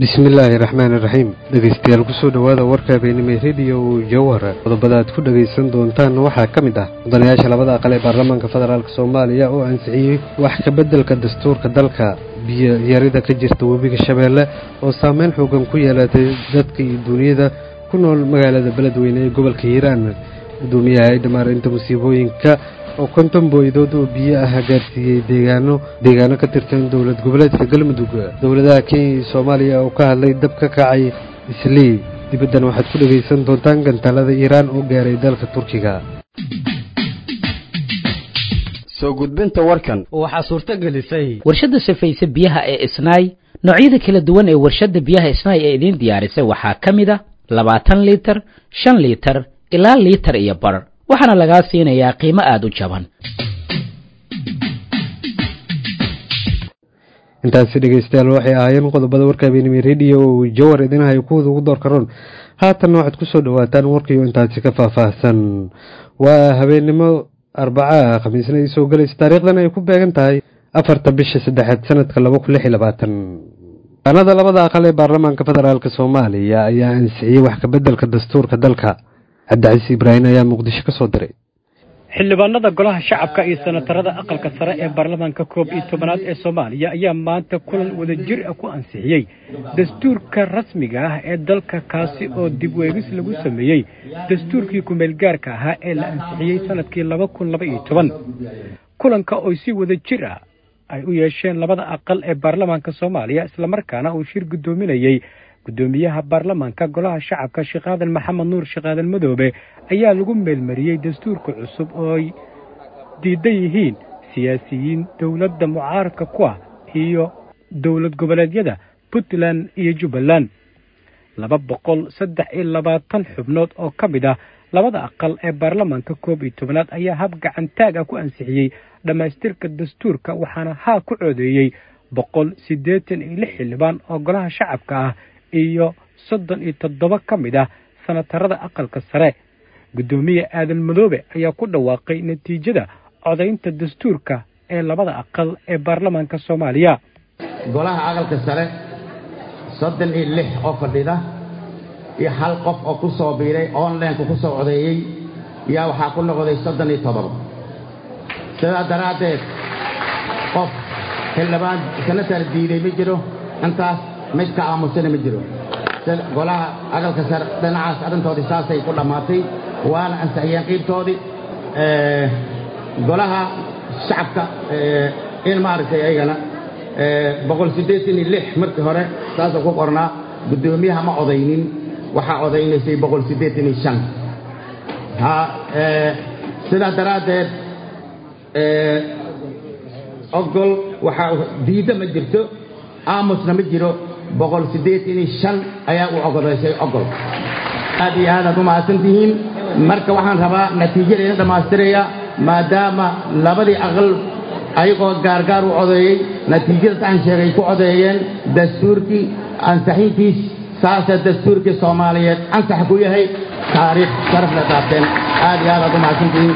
bismillaahi raxmaan iraxiim dhegaystayaal kusoo dhowaada warka habeenimay rediyo jawhar qodobada aad ku dhegaysan doontaan waxaa ka mid ah mudanayaasha labada aqal ee baarlamaanka federaalk soomaaliya oo ansixiyey wax ka beddelka dastuurka dalka biyo yarida ka jirta webiga shabeelle oo saameyn xoogan ku yeelatay dadka iyo duniyada ku nool magaalada beledweyne ee gobolka hiiraan gudoomiyaha hay dhamaarinta musiibooyinka oo konton booydood oo biyo ah gaarsiiyey deegaano deegaano ka tirsan dowlad goboleedka galmudug dowladaha kenya iyo soomaaliya oo ka hadlay dab ka kacay islii dibaddan waxaad ku dhegaysan doontaan gantaalada iiraan oo gaaray dalka turkiga soo gudbinta warkan waxaa suurto gelisay warshadda safayse biyaha ee isnaay noocyada kala duwan ee warshadda biyaha isnaay ee idiin diyaarisay waxaa ka mid a labaatan liitar shan liitar ilaa liitar iyo bar waxaana lagaa siinayaa qiimo aada u jaban intaasi dhegaystayaal waxay ahaayeen qodobada warka habeenimay rediyo oo jawar idinahayo kuwada ugu door karoon haatanna waxaad ku soo dhowaataan warkiio intaasi ka faahfaahsan waa habeennimo arbaca khamiisna ay soo galaysa taariikhdan ay ku beegan tahay afarta bisha saddexaad sanadka laba kun lix iyo labaatan anada labada aqal ee baarlamaanka federaalk soomaaliya ayaa ansixiyey wax kabeddelka dastuurka dalka cabdicasiis ibraahim ayaa muqdisho ka soo diray xildhibaanada golaha shacabka iyo senatarada aqalka sare ee baarlamaanka koob iyo tobanaad ee soomaaliya ayaa maanta kulan wadajir ah ku ansixiyey dastuurka rasmiga ah ee dalka kaasi oo dib weegis lagu sameeyey dastuurkii kumeelgaarka ahaa ee la ansixiyey sanadkii laba kun laba iyo toban kulanka oo si wadajir ah ay u yeesheen labada aqal ee baarlamaanka soomaaliya islamarkaana uu shir guddoominayey guddoomiyaha baarlamaanka golaha shacabka sheekh aadan maxamed nuur sheekh aadan madoobe ayaa lagu meelmariyey dastuurka cusub oo ay diidan yihiin siyaasiyiin dowladda mucaaradka ku ah iyo dowlad goboleedyada puntland iyo jubbaland laba boqol saddex iyo labaatan xubnood oo ka mid ah labada aqal ee baarlamaanka koob iyo tobanaad ayaa hab gacantaag ah ku ansixiyey dhammaystirka dastuurka waxaana haa ku coodeeyey boqol siddeetan iyo lix xildhibaan oo golaha shacabka ah iyo soddon iyo toddoba ka mid ah sanatarada aqalka sare guddoomiye aadan madoobe ayaa ku dhawaaqay natiijada codaynta dastuurka ee labada aqal ee baarlamaanka soomaaliya golaha aqalka sare soddon iyo lix oo fadhida iyo hal qof oo ku soo biiray onlineka ku soo codeeyey yaa waxaa ku noqday soddon iyo toddoba sidaa daraaddeed qof xildhibaan sanatar diiday ma jiro intaas mid ka aamusana ma jiro golaha aqalka sare dhinacaas arrintoodii saasay ku dhammaatay waana ansixiyeen qiibtoodii golaha shacabka in maaragtay ayagana boqol siddeetan iyo lix markii hore saasuu ku qornaa guddoomiyaha ma odaynin waxaa odaynaysay boqol siddeetan iyo shan sidaa daraaddeed ogol waxaa diidda ma jirto aamusna ma jiro boqol siddeetan iyo shan ayaa u ogodaysay ogol aad iyo aadaad u mahadsan tihiin marka waxaan rabaa natiijadeena dhammaystiraya maadaama labadii aqal ayagoo gaargaar u codeeyey natiijadaas aan sheegay ku codeeyeen dastuurkii ansaxintiis saasee dastuurkii soomaaliyeed ansax ku yahay taariikh sharafna taabteen aad iyo aadaad u mahadsan tihiin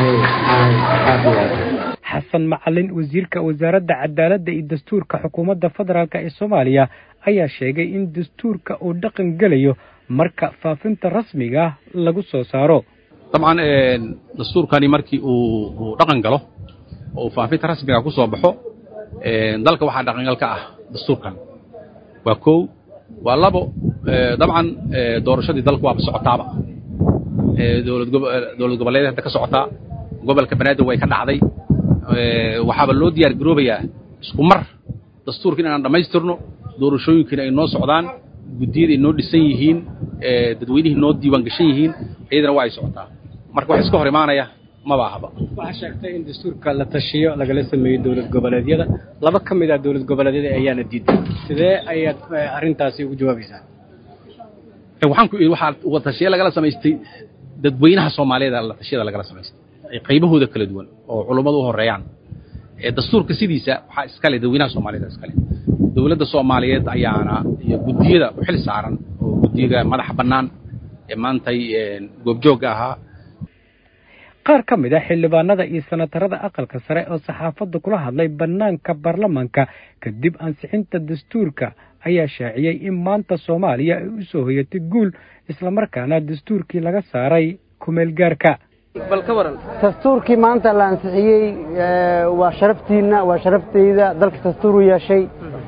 xasan macalin wasiirka wasaaradda cadaaladda iyo dastuurka xukuumadda federaalk ee soomaaliya ayaa sheegay in dastuurka uu dhaqan gelayo marka faafinta rasmiga ah lagu soo saaro dabcan dastuurkani markii uu dhaqan galo oo uu faafinta rasmiga ku soo baxo dalka waxaa dhaqangal ka ah dastuurkan waa kow waa labo dabcan doorashadii dalku waaba socotaaba dowlad goboleed hadda ka socotaa gobolka banaadir way ka dhacday waxaaba loo diyaar garoobayaa isku mar dastuurka inaan dhammaystirno doorashooyinkiina ay noo socdaan guddiyada ay noo dhisan yihiin dadweynihii noo diiwaan gashan yihiin iyadana waa ay socotaa marka wax iska hor imaanaya maba ahaba waxaa sheegtay in dastuurka la tashiyo lagala sameeyey dowlad goboleedyada laba ka mid ah dowlad goboleedyada ayaana diiday sidee ayaad arrintaasi ugu jawaabaysaa waxaan ku idhi waxaa tashiya lagala samaystay dadweynaha soomaaliyeed la tashiyada lagala samaystay qaybahooda kala duwan oo culummadu u horeeyaan dastuurka sidiisa waxaa iskale dadweynaha soomaaliyeed iskale dowladda soomaaliyeed ayaana iyo guddiyada u xil saaran oo guddiga madaxa bannaan ee maantay goobjoogga ahaa qaar ka mid a xildhibaanada iyo sanatarada aqalka sare oo saxaafadda kula hadlay bannaanka baarlamaanka kadib ansixinta dastuurka ayaa shaaciyey in maanta soomaaliya ay u soo hoyatay guul islamarkaana dastuurkii laga saaray kumeel gaarka dastuurkii maanta la ansixiyey waa sharaftiinna waa sharafteyda dalka dastuuru yeeshay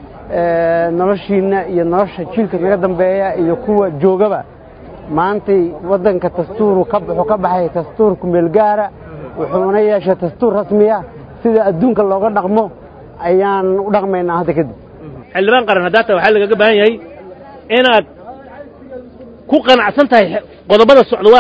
noloshiinna iyo nolosha jiilka naga dambeeya iyo kuwa joogaba maantay waddanka dastuuru wuxuu ka baxay dastuur kumeel gaara wuxuuna yeeshay dastuur rasmiya sida adduunka looga dhaqmo ayaan u dhaqmaynaa hadda kadib xildhibaan qaran haddaata waxaa lagaga baahan yahay inaad ku qanacsan tahay qodobada socda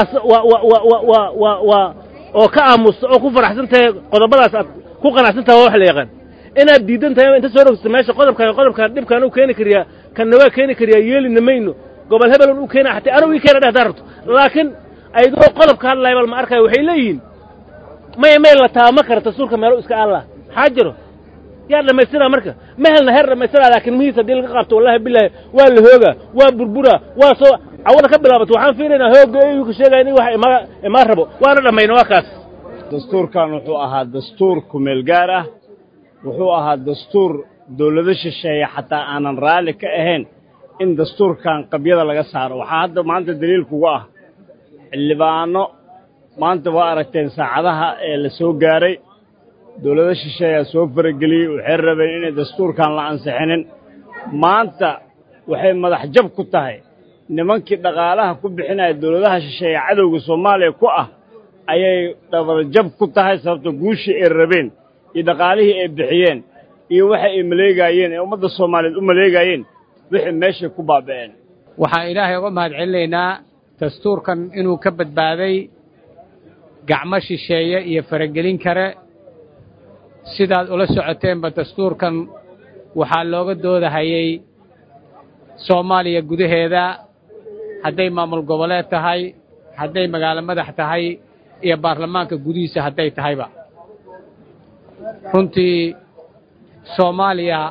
waa oo ka aamusta oo ku faraxsan tahay qodobadaas aad ku qanacsan tahay waa wax la yaqaan inaad diidan tahay inta soo rogsta meesha qodobkan qodobkan dhibkaan u keeni kariyaa kanna waa keeni kariyaa yeelina mayno gobol hebelon u keena xataa anigu ii keena dheh haddaa rabto laakiin aydoo qodobka hadlaya bal ma arkaayo waxay leeyihiin maya may la taama kara dastuurka meelo iska allah maxaa jiro yaa dhammaystiraa marka ma helna heer dhammaystiraa laakiin mihiis haddii laga qabto wallahi bilaahi waa la hoogaa waa burburaa waa soo cawada ka bilaabato waxaan fiilaynaa hoogga eyuu ka sheegaya in wax ima imaa rabo waana dhammayna waa kaas dastuurkan wuxuu ahaa dastuur kumeel gaar ah wuxuu ahaa dastuur dawlado shisheeye xataa aanan raalli ka ahayn in dastuurkan qabyada laga saaro waxaa hadda maanta daliilkuga ah xildhibaanno maanta waa aragteen saacadaha ee la soo gaaray dawlado shisheeyaa soo farageliyey waxay rabeen inay dastuurkan la ansixinin maanta waxay madax jab ku tahay nimankii dhaqaalaha ku bixinaya dawladaha shisheeye cadowga soomaaliya ku ah ayay dhabarjab ku tahay sababto guushii ay rabeen iyo dhaqaalihii ay bixiyeen iyo waxa ay maleegaayeen ee ummadda soomaaliyeed u maleegaayeen wixii meeshay ku baaba'een waxaan ilaahay uga mahad celinaynaa dastuurkan inuu ka badbaaday gacmo shisheeye iyo faragelin kare sidaad ula socoteenba dastuurkan waxaa looga doodahayey soomaaliya gudaheeda hadday maamul goboleed tahay hadday magaalo madax tahay iyo baarlamaanka gudihiisa hadday tahayba runtii soomaaliya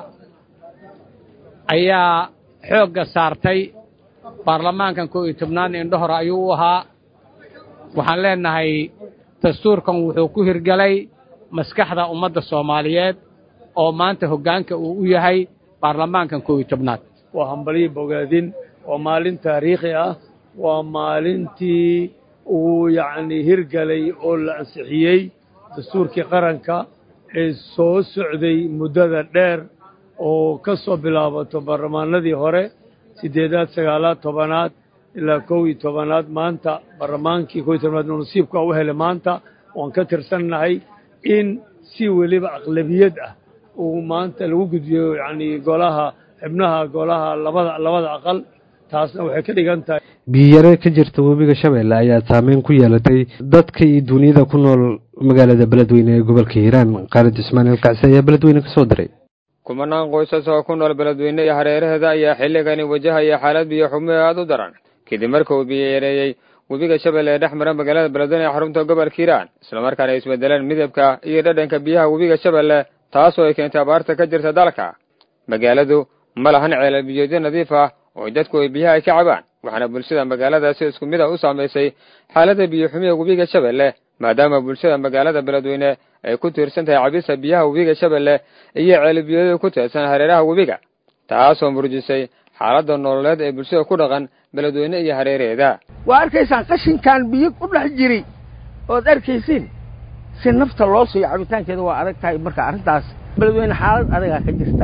ayaa xoogga saartay baarlamaankan koo iyo tobnaad indhahor ayuu u ahaa waxaan leennahay dastuurkan wuxuu ku hirgelay maskaxda ummadda soomaaliyeed oo maanta hoggaanka uu u yahay baarlamaankan koo iyo tobnaad waa hambalyo bogaadin waa maalin taariikhi ah waa maalintii uu yacnii hirgelay oo la ansixiyey dastuurkii qaranka ee soo socday muddada dheer oo ka soo bilaabato baarlamaanadii hore siddeedaad sagaalaad tobanaad ilaa kow iyo tobanaad maanta baarlamaankii kow iyo tobanaad nasiibka u helay maanta waan ka tirsannahay in si weliba aqlabiyad ah uu maanta lagu gudbiyo yacnii golaha xibnaha golaha labada labada aqal taasna waxay ka dhigan tahay biyare ka jirta webiga shabeelle ayaa saameyn ku yeelatay dadka iyo duniyada ku nool magaalada beledweyne ee gobolka hiiraan khaalid ismaaciil kacsi ayaa beledweyne ka soo diray kumanaan qoysas oo ku nool beledweyne iyo hareeraheeda ayaa xilligani wajahaya xaalad biyo xumo ee aada u daran kadib marka uu biyo yareeyey webiga shabeelle ee dhex mara magaalada beledweyne ee xarunta gobolka hiiraan islamarkaana ay isbedeleen midabka iyo dhadhanka biyaha webiga shabeelle taasoo ay keentay abaarta ka jirta dalka magaaladu ma lahan ceelal biyoodyo nadiif ah oo dadku ay biyaha ay ka cabaan waxaana bulshada magaaladaasi isku mid a u saamaysay xaaladda biyo xumiya webiga shabeelle maadaama bulshada magaalada beledweyne ay ku tiirsan tahay cabista biyaha webiga shabeelle iyo ceelbiyoodada ku teedsan hareeraha webiga taasoo murjisay xaaladda nololeed ee bulshada ku dhaqan beledweyne iyo hareeraheeda waa arkaysaan qashinkan biyo ku dhex jiri ood arkaysiin si nafta loo siiyo cabitaankeeda waa adag tahay marka arrintaas beledweyne xaalad adagaa ka jirta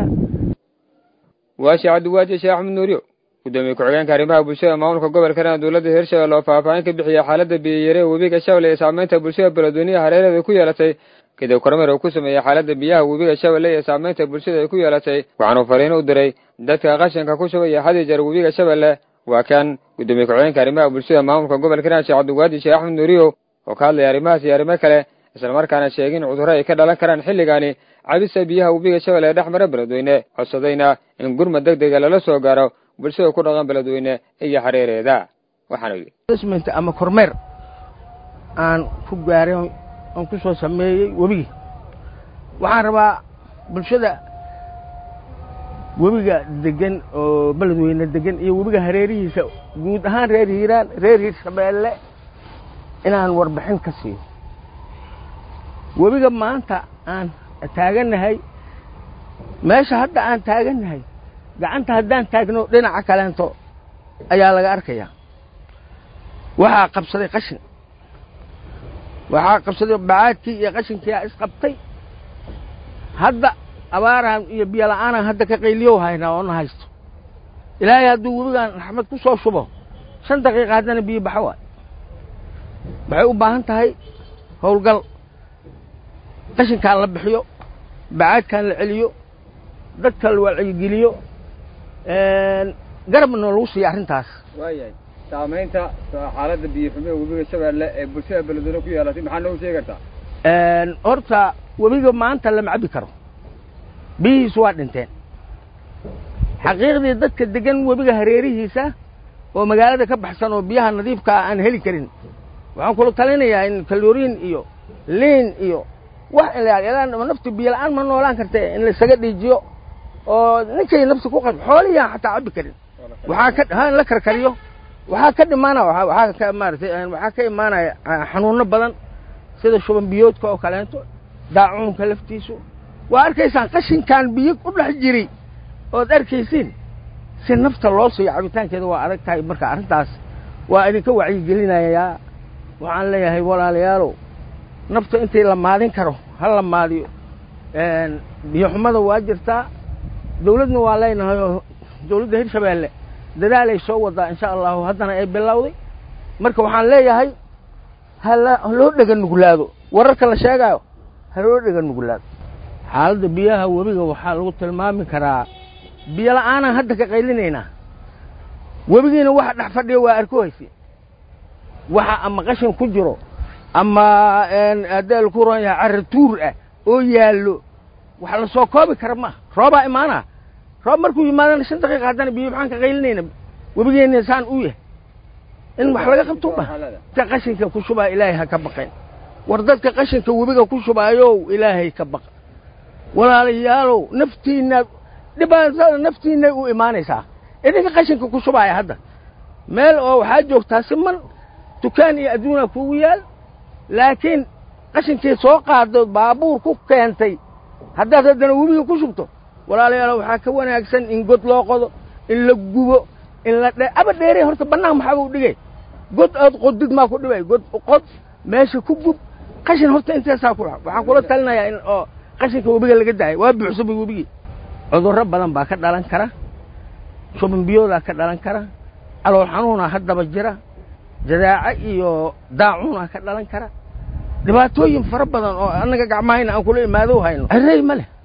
waashi cabdiwaaji sheekh axmed nuuriyo gudoomiye ku-xigeenka arrimaha bulshada maamulka gobolka hiiraan dowladda hirshabelle oo faahfaahin ka bixiyey xaaladda biyayare webiga shabeelle ee saamaynta bulshada beledweynaha hareeraheeda ku yeelatay kadib kormeer uu ku sameeyey xaaladda biyaha webiga shabeelle ee saamaynta bulshada ay ku yeelatay waxaanuu fariin u diray dadka qashinka ku shubaya had iyo jeer webiga shabeelle waa kan gudoomiye ku-xigeenka arrimaha bulshada maamulka gobolka hiiraan sheekh cabdiwaaji sheekh axmed nuuriyo oo ka hadlaya arrimahaas iyo arrimo kale islamarkaana sheegin cudurro ay ka dhalan karaan xilligaani cabista biyaha webiga shabeelle ee dhex mara beledweyne codsadayna in gurmad deg dega lala soo gaaro bulshada ku dhaqan beledweyne iyo hareereeda waxaanu yidhi ama kormeer aan ku gaaray aan ku soo sameeyey webigi waxaan rabaa bulshada webiga degan oo beledweyne degan iyo webiga hareerihiisa guud ahaan reer hiiraan reer hiirshabeelle inaan warbixin ka siiyo webiga maanta aan taagannahay meesha hadda aan taagannahay gacanta haddaan taagno dhinaca kaleento ayaa laga arkayaa waxaa qabsaday qashin waxaa qabsaday bacaadkii iyo qashinkiiaa isqabtay hadda abaaraan iyo biyo la'aanaan hadda ka qayliyow haynaa oo na haysto ilaahay hadduu webigaan raxmad ku soo shubo shan daqiiqa haddana biyo baxo waay waxay u baahan tahay howlgal qashinkaan la bixiyo bacaadkaan la celiyo dadka la wacyigeliyo garabna lagu siiya arrintaas waayahay saamaynta xaaladda biyo xumiha webiga shabeelle ee bulshada beledweyne ku yeelatay maxaa noogu sheegi kartaa horta webiga maanta lama cabbi karo biyihiisu waa dhinteen xaqiiqdii dadka degan webiga hareerihiisa oo magaalada ka baxsan oo biyaha nadiifkaa aan heli karin waxaan kula talinayaa in kaloriin iyo liin iyo wax naftu biyo la'aan ma noolaan karte in laisaga dhiijiyo oo ninkay nafta ku qas xoolihiyaan xataa cabbi karin waxaa ka ha in la karkariyo waxaa ka dhimaana waxaa ka maaratay waxaa ka imaanaya xanuuno badan sida shuban biyoodka oo kaleento daacuunka laftiisu waa arkaysaan qashinkaan biyo u dhex jiri ood arkaysiin si nafta loo siiyo cabitaankeeda waa adag tahay marka arrintaas waa idinka wacyigelinayaa waxaan leeyahay walaalayaalow nafta intii la maadin karo ha la maadiyo biyo xumada waa jirtaa dawladna waa leenahay oo dawladda hirshabeelle dadaalay soo wadaa insha allahu haddana ay bilowday marka waxaan leeyahay hala loo dhega nuglaado wararka la sheegaayo ha loo dhega nuglaado xaaladda biyaha webiga waxaa lagu tilmaami karaa biyo la'aanaan hadda ka qaylinaynaa webigiina waxa dhex fadhiya waa arkohaysi waxa ama qashin ku jiro ama haddii laku ron yahay carra tuur ah oo yaallo wax la soo koobi kara maaha roobaa imaanaa roob markuu yimaadana shan daqiiqa haddana biyo maxaan ka qaylinayna webigeenna saan u yahay in wax laga qabto ma dadka qashinka ku shubaa ilaahay ha ka baqeen war dadka qashinka webiga ku shubaayow ilaahay ka baqa walaalayaalow naftiinnaad dhibaatada naftiinnay u imaanaysaa idinka qashinka ku shubaaya hadda meel oo waxaa joogtaa siman dukaan iyo adduunaa kugu yaal laakiin qashinkii soo qaado baabuur ku keentay haddaad haddana webiga ku shubto walaalayaalow waxaa ka wanaagsan in god loo qodo in la gubo in la dhe aba dheere horta bannaan maxaaba u dhigay god ood qodid maa ku dhibay god qod meesha ku gub qashin horta intaasaa ku waxaan kula talinayaa in oo qashinka webiga laga daayo waa buuxsamay webigii cudurro badan baa ka dhalan kara shuban biyoodaa ka dhalan kara calool xanuunaa haddaba jira jadaaco iyo daacuunaa ka dhalan kara dhibaatooyin fara badan oo annaga gacmahayna aan kula imaado hayno cerey ma leh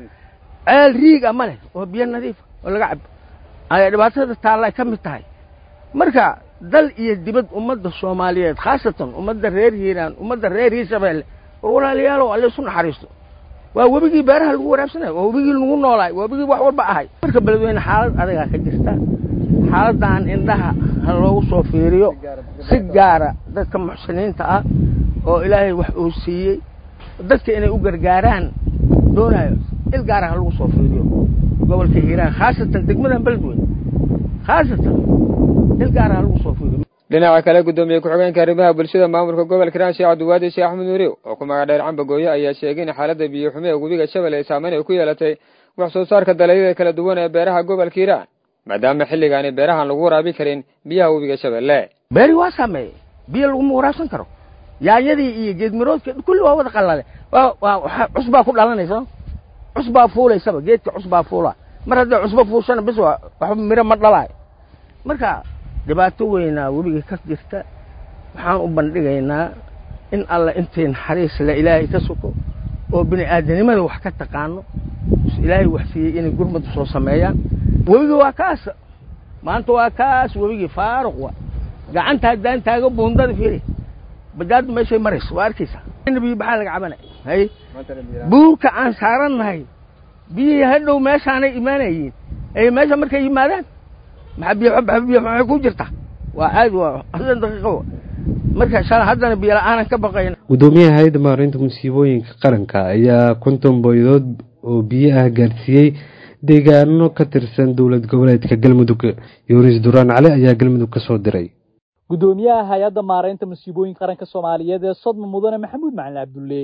ceel riiga ma leh oo biyo nadiifa oo laga cabo ayaa dhibaatada taallay ka mid tahay marka dal iyo dibad ummadda soomaaliyeed khaasatan ummadda reer hiiraan ummadda reer hiirshabeelle oo walaalayaalow alle isu naxariisto waa webigii beeraha lagu waraabsanaya waa webigii lagu noolaay waa webigii wax walba ahay marka beledweyne xaalad adagaa ka jirta xaaladdan indhaha ha loogu soo fiiriyo si gaara dadka muxsiniinta ah oo ilaahay wax uu siiyey dadka inay u gargaaraan doonayo il gaara ha lagu soo fiiriyo gobolka hiiraan khaasatan degmadan beledweyne khaasatan il gaara ha lagu soo fiiriyo dhinaca kale guddoomiye ku-xigeenka arrimaha bulshada maamulka gobolka hiiraan sheekh cabdiwaadi sheekh axmed nuuriw oo ku magac dheer cambagooye ayaa sheegay in xaaladda biyo xumi ee webiga shabel ay saameyn ay ku yeelatay wax soo saarka dalagyada kala duwan ee beeraha gobolka hiiraan maadaama xilligaani beerahan lagu waraabi karin biyaha webiga shabeelle beeri waa saameeyey biyo laguma waraabsan karo yaanyadii iyo geedmiroodka kulli waa wada qallale waa cusbaa ku dhalanaysa cusbaa fuulaysaba geedka cusbaa fuula mar hadday cusbo fuushana bis waxba miro ma dhalaayo marka dhibaato weynaa webiga ka jirta waxaan u bandhigaynaa in alla intay naxariis le ilaahay ka suko oo bini aadanimada wax ka taqaano ilaahay wax siiyey inay gurmadu soo sameeyaan webiga waa kaas maanta waa kaas webigii faaruq wa gacanta haddaan taago buundada fiiri bajaaddu meeshay marayso waa arkaysaa biyo baxaa laga cabanay hay buurka aan saarannahay biyihii hadhow meeshaanay imaanayiin ay meesha markay yimaadaan maxaa biyo biyo maxay ku jirta waa aad waa hadan daqiiqo marka shala haddana biyo la'aanan ka baqayna guddoomiyaha hay-adda maareynta musiibooyinka qaranka ayaa konton boydood oo biyo ah gaarsiiyey deegaano ka tirsan dowlad goboleedka galmudug yunis duraan cali ayaa galmudug ka soo diray guddoomiyaha hay-adda maareynta musiibooyinka qaranka soomaaliyeed ee sodma mudane maxamuud macalin cabdulle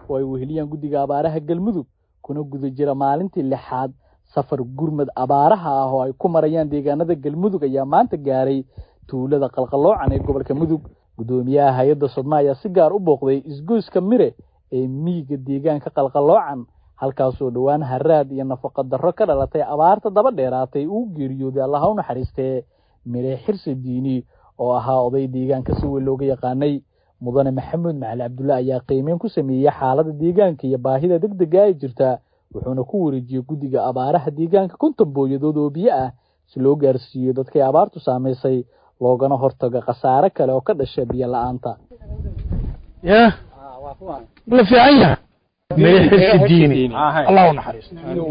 oo ay weheliyaan guddiga abaaraha galmudug kuna guda jira maalintii lixaad safar gurmad abaaraha ah oo ay ku marayaan deegaanada galmudug ayaa maanta gaaray tuulada qalqaloocan ee gobolka mudug guddoomiyaha hay-adda sodma ayaa si gaar u booqday isgoyska mire ee miyiga deegaanka qalqaloocan halkaasoo dhowaan haraad iyo nafaqo darro ka dhalatay abaarta daba dheeraatay uu geeriyooday allaha u naxariistee mire xirsi diini oo ahaa oday deegaanka si weyn looga yaqaanay mudane maxamuud macali cabdulle ayaa qiimeyn ku sameeyey xaaladda deegaanka iyo baahida deg dega ay jirta wuxuuna ku wareejiyey guddiga abaaraha deegaanka konton booyadood oo biyo ah si loo gaarsiiyo dadkay abaartu saamaysay loogana hortago khasaare kale oo ka dhasha biyo la-aanta ya la fiican yaha mire xirsi diini allah u naxariisto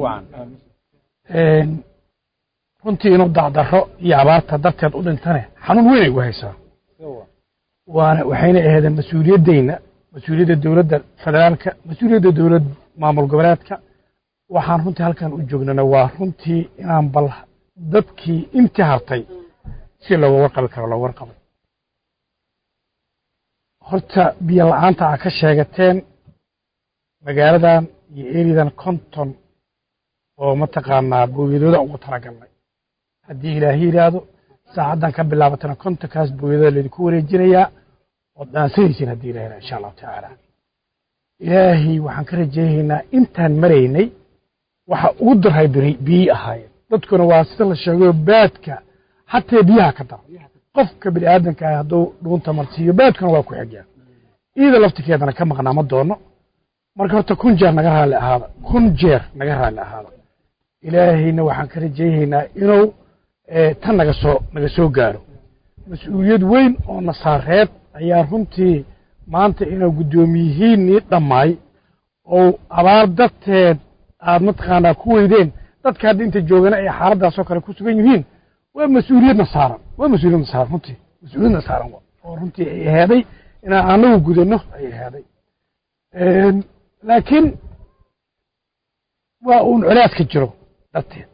runtii inuu dacdarro iyo abaarta darteed u dhintane xanuun weynay gu haysaa waana waxayna ahaydeen mas-uuliyaddayna mas-uuliyadda dowladda federaalka mas-uuliyadda dowlad maamul goboleedka waxaan runtii halkan u joognana waa runtii inaan bal dadkii intii hartay si looga warqabi karo looga warqabay horta biyo la-aanta aa ka sheegateen magaaladan iyo eridan konton oo mataqaanaa booyadooda ugu talagalnay haddii ilaahi yidhaahdo saacaddan ka bilaabatana kontonkaas booyadooda laydinku wareejinayaa ood dhaansanaysiin haddii ilahi yidhahdo insha allahu tacaala ilaahay waxaan ka rajaynaynaa intaan maraynay waxa ugu darhay biyii ahaayeen dadkuna waa sida la sheegayo baadka xataa biyaha ka dara qofka bini aadanka ah hadduu dhuunta marsiiyo baadkuna waa ku xigaa iyada laftirkeedana ka maqnaa ma doono marka horta kun jeer naga raalli ahaada kun jeer naga raalli ahaada ilaahayna waxaan ka rajaynaynaa inuu tan naga soo naga soo gaaro mas-uuliyad weyn oo nasaareed ayaa runtii maanta inuu guddoomiyihiinnii dhammaay oo abaar darteed aad mataqaanaa ku weydeen dadka hadda inta joogana ay xaaladdaasoo kale ku sugan yihiin waa mas-uuliyadna saaran waa mas-uuliyadna saaran runtii mas-uuliyadna saaran oo runtii ay aheeday inaan anagu gudanno ay aheeday laakiin waa uun colaaska jiro darteed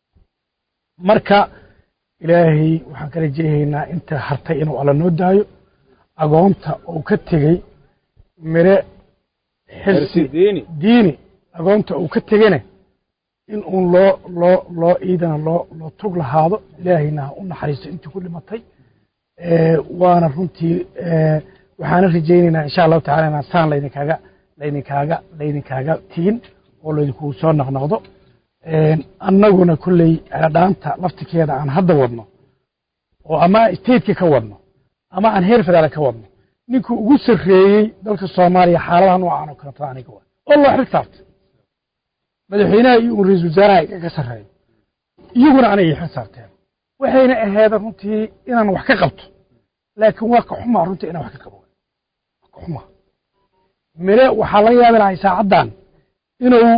marka ilaahay waxaan ka rajaynaynaa inta hartay inuu alla noo daayo agoonta uu ka tegey mire xirsi diini agoonta uu ka tegene in uun loo loo loo iidana loo loo tug lahaado ilaahayna ha u naxariisto intii ku dhimatay waana runtii waxaana rajaynaynaa insha allahu tacala inaan saan laydinkaaga laydinkaaga laydinkaaga tigin oo laydinkugu soo noqnoqdo annaguna kolley celadhaanta laftirkeeda aan hadda wadno oo ama stateka ka wadno ama aan heer federaal ka wadno ninkuu ugu sarreeyey dalka soomaaliya xaaladaha noocan oo kaleeto aniga waa oo loo xil saartay madaxweynaha iyo un ra-isul wasaaraha iga ka sarreeyo iyaguna anay xil saarteen waxayna aheeda runtii inaan wax ka qabto laakiin waa ka xumaa runtii inaan wax ka qabo waa ka xumaa mire waxaa laga yaabi lahay saacaddan inuu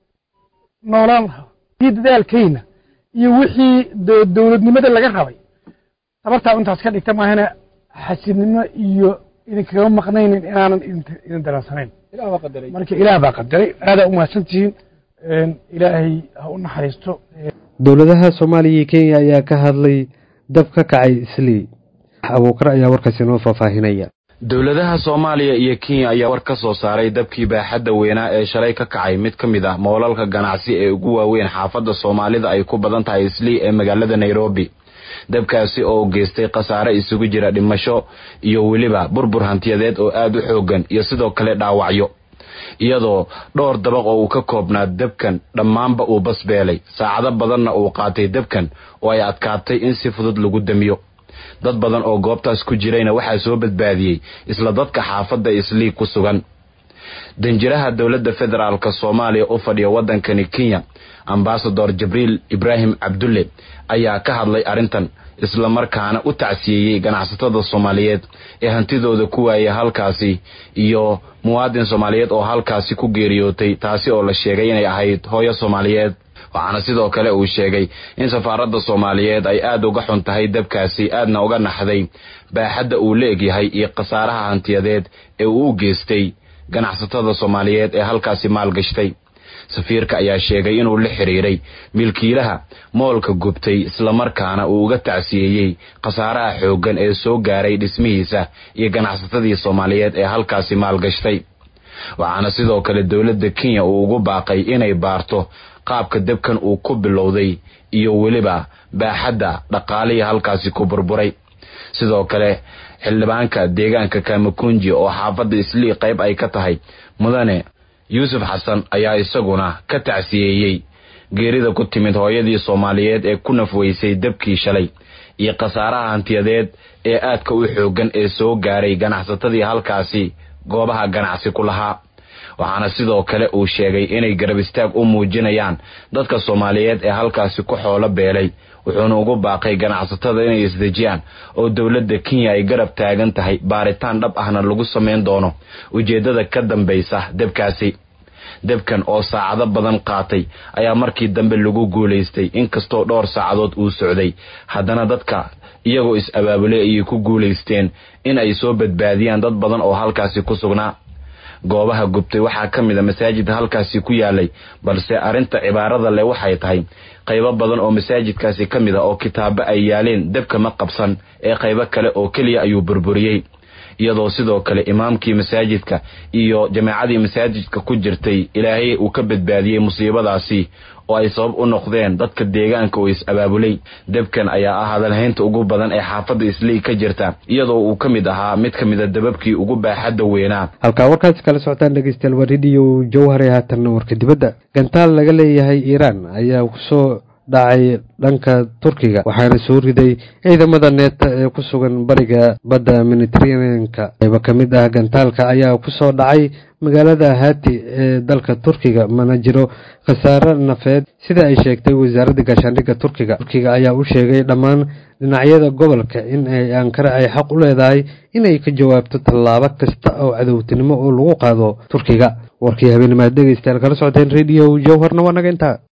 noolaan lahaa iyo dadaalkayna iyo wixii dowladnimada laga rabay tabartaa intaas ka dhigta maahana xasidnimo iyo idinkaga maqnaynin inaanan idin daransanayn marka ilaah baa qadaray aadaa u mahadsantihiin ilaahay ha u naxariisto dowladaha soomaaliya iyo kenya ayaa ka hadlay dab ka kacay islii abuukar ayaa warkaasi noo faahfaahinaya dowladaha soomaaliya iyo kenya ayaa war ka soo saaray dabkii baaxadda weynaa ee shalay ka kacay mid ka mid ah moolalka ganacsi ee ugu waaweyn xaafadda soomaalida ay ku badan tahay islii ee magaalada nairobi dabkaasi oo geystay khasaare isugu jira dhimasho iyo weliba burbur hantiyadeed oo aad u xooggan iyo sidoo kale dhaawacyo iyadoo dhowr dabaq oo uu ka koobnaa dabkan dhammaanba uu basbeelay saacado badanna uu qaatay dabkan oo ay adkaatay in si fudud lagu damiyo dad badan oo goobtaas ku jirayna waxaa soo badbaadiyey isla dadka xaafadda islii ku sugan danjiraha dowladda federaalk soomaaliya u fadhiya waddankani kenya ambasador jibriil ibraahim cabdulle ayaa ka hadlay arrintan islamarkaana u tacsiyeeyey ganacsatada soomaaliyeed ee hantidooda ku waayay halkaasi iyo muwaadin soomaaliyeed oo halkaasi ku geeriyootay taasi oo la sheegay inay ahayd hooyo soomaaliyeed waxaana sidoo kale uu sheegay in safaaradda soomaaliyeed ay aad uga xun tahay dabkaasi aadna uga naxday baaxadda uu la egyahay iyo khasaaraha hantiyadeed ee uu u geystay ganacsatada soomaaliyeed ee halkaasi maalgashtay safiirka ayaa sheegay inuu la xiriiray milkiilaha moolka gubtay islamarkaana uu uga tacsiyeeyey khasaaraha xooggan ee soo gaaray dhismihiisa iyo ganacsatadii soomaaliyeed ee halkaasi maalgashtay waxaana sidoo kale dowladda kenya uu ugu baaqay inay baarto qaabka debkan uu ku bilowday iyo weliba baaxadda dhaqaalihii halkaasi ku burburay sidoo kale xildhibaanka deegaanka kamakunji oo xaafadda islii qayb ay ka tahay mudane yuusuf xasan ayaa isaguna ka tacsiyeeyey geerida ku timid hooyadii soomaaliyeed ee ku nafweysay debkii shalay iyo khasaaraha hantiyadeed ee aadka u xooggan ee soo gaaray ganacsatadii halkaasi goobaha ganacsi ku lahaa waxaana sidoo kale uu sheegay inay garab istaag u muujinayaan dadka soomaaliyeed ee halkaasi ku xoolo beelay wuxuuna ugu baaqay ganacsatada inay isdejiyaan oo dowladda kenya ay garab taagan tahay baaritaan dhab ahna lagu samayn doono ujeeddada ka dambaysa debkaasi debkan oo saacado badan qaatay ayaa markii dambe lagu guulaystay inkastoo dhowr saacadood uu socday haddana dadka iyagoo is-abaabulay ayay ku guulaysteen in ay soo badbaadiyaan dad badan oo halkaasi ku sugnaa goobaha gubtay waxaa ka mid a masaajidka halkaasi ku yaalay balse arrinta cibaarada leh waxay tahay qaybo badan oo masaajidkaasi ka mid a oo kitaabo ay yaaleen debka ma qabsan ee qaybo kale oo keliya ayuu burburiyey iyadoo sidoo kale imaamkii masaajidka iyo jamaacadii masaajidka ku jirtay ilaahay uu ka badbaadiyey musiibadaasi oo ay sabab u noqdeen dadka deegaanka oo is-abaabulay debkan ayaa ah hadalhaynta ugu badan ee xaafadda islii ka jirta iyadoo uu ka mid ahaa mid ka mida dababkii ugu baaxadda weynaa halkaa warkaasi kala socotaan dhegeystayaal waa rediyo jowhare haatanna warka dibadda gantaal laga leeyahay iiraan ayaa kusoo dhacay dhanka turkiga waxaana soo riday ciidamada neeta ee ku sugan bariga badda mediteraneanka qaybo ka mid ah gantaalka ayaa kusoo dhacay magaalada hati ee dalka turkiga mana jiro khasaaro nafeed sida ay sheegtay wasaaradda gaashaandhigga turkiga turkiga ayaa u sheegay dhammaan dhinacyada gobolka in ay ankara ay xaq u leedahay inay ka jawaabto tallaabo kasta oo cadowtinimo oo lagu qaado turkiga warkii habeennimaad dhegeystayaal kala socoteen rediyo jowharna waa naga intaa